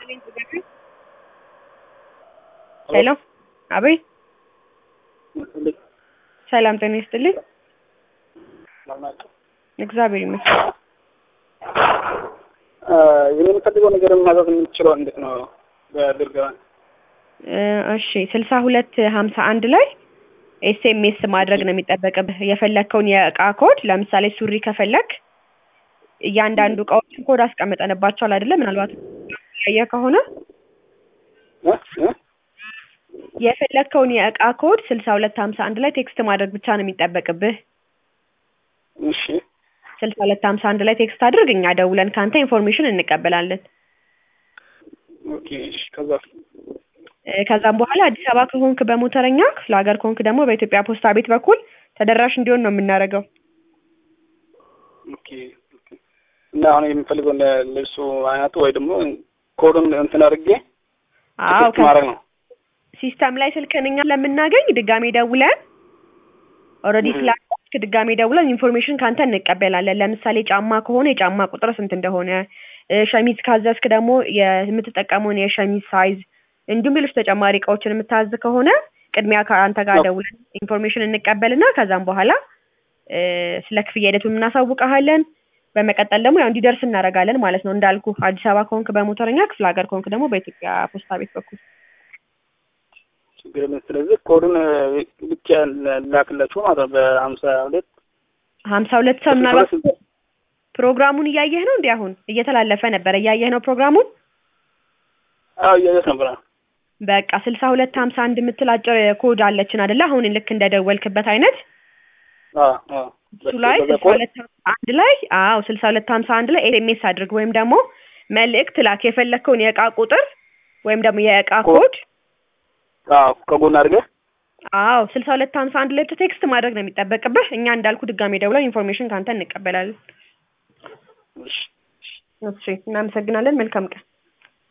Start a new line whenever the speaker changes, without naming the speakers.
ሄሎ አቤት ሰላም ጤና ይስጥልኝ እግዚአብሔር ይመስገን
የምንፈልገው ነገር ማዘዝ የምንችለው እንዴት ነው? በድርገባ
እ እሺ ስልሳ ሁለት ሀምሳ አንድ ላይ ኤስኤምኤስ ማድረግ ነው የሚጠበቅብህ የፈለግከውን የእቃ ኮድ ለምሳሌ ሱሪ ከፈለግ እያንዳንዱ እቃዎችን ኮድ አስቀምጠንባቸዋል አይደለ ምናልባት ያየ ከሆነ የፈለግከውን የእቃ ኮድ ስልሳ ሁለት ሀምሳ አንድ ላይ ቴክስት ማድረግ ብቻ ነው የሚጠበቅብህ
እሺ
ስልሳ ሁለት ሀምሳ አንድ ላይ ቴክስት አድርግ እኛ ደውለን ከአንተ ኢንፎርሜሽን እንቀበላለን
ኦኬ እሺ ከዛ
እ ከዛም በኋላ አዲስ አበባ ከሆንክ በሞተረኛ ክፍለ ሀገር ከሆንክ ደግሞ በኢትዮጵያ ፖስታ ቤት በኩል ተደራሽ እንዲሆን ነው የምናደርገው
ኦኬ ኦኬ እና አሁን የምፈልገው ልብሱ አይነቱ ወይ ደግሞ ኮዱን እንትን አድርጌ
አዎ
ቴክስት ማድረግ ነው
ሲስተም ላይ ስልክህን እኛ ለምናገኝ ድጋሜ ደውለን ኦልሬዲ ስላልክ ድጋሜ ደውለን ኢንፎርሜሽን ካንተ እንቀበላለን። ለምሳሌ ጫማ ከሆነ የጫማ ቁጥር ስንት እንደሆነ እ ሸሚዝ ካዘዝክ ደግሞ የምትጠቀመውን የሸሚዝ ሳይዝ እንዲሁም ሌሎች ተጨማሪ እቃዎችን የምታዝ ከሆነ ቅድሚያ ከአንተ ጋር ደውለን ኢንፎርሜሽን እንቀበልና ከዛም በኋላ እ ስለ ክፍያ ሂደቱን እናሳውቀሃለን። በመቀጠል ደግሞ ያው እንዲደርስ እናደርጋለን ማለት ነው። እንዳልኩ አዲስ አበባ ከሆንክ በሞተረኛ ክፍለ ሀገር ከሆንክ ደግሞ በኢትዮጵያ ፖስታ ቤት በኩል
ችግር የለም። ስለዚህ ኮዱን ብቻ ላክላችሁ ማለት ነው በሀምሳ ሁለት
ሀምሳ ሁለት ሰው ምናልባት ፕሮግራሙን እያየህ ነው እንዲ አሁን እየተላለፈ ነበረ እያየህ ነው ፕሮግራሙን
አዎ እያየት ነበር
በቃ ስልሳ ሁለት ሀምሳ አንድ የምትል አጭር ኮድ አለችን አደለ አሁን ልክ እንደደወልክበት አይነት እሱ ላይ ስልሳ ሁለት ሀምሳ አንድ ላይ አዎ ስልሳ ሁለት ሀምሳ አንድ ላይ ኤስኤምኤስ አድርግ ወይም ደግሞ መልእክት ላክ የፈለግከውን የእቃ ቁጥር ወይም ደግሞ የእቃ ኮድ
ከጎን አድርገህ
አዎ ስልሳ ሁለት ሀምሳ አንድ ላይ ቴክስት ማድረግ ነው የሚጠበቅብህ እኛ እንዳልኩ ድጋሜ ደውለን ኢንፎርሜሽን ከአንተ እንቀበላለን
እሺ
እሺ እናመሰግናለን መልካም ቀን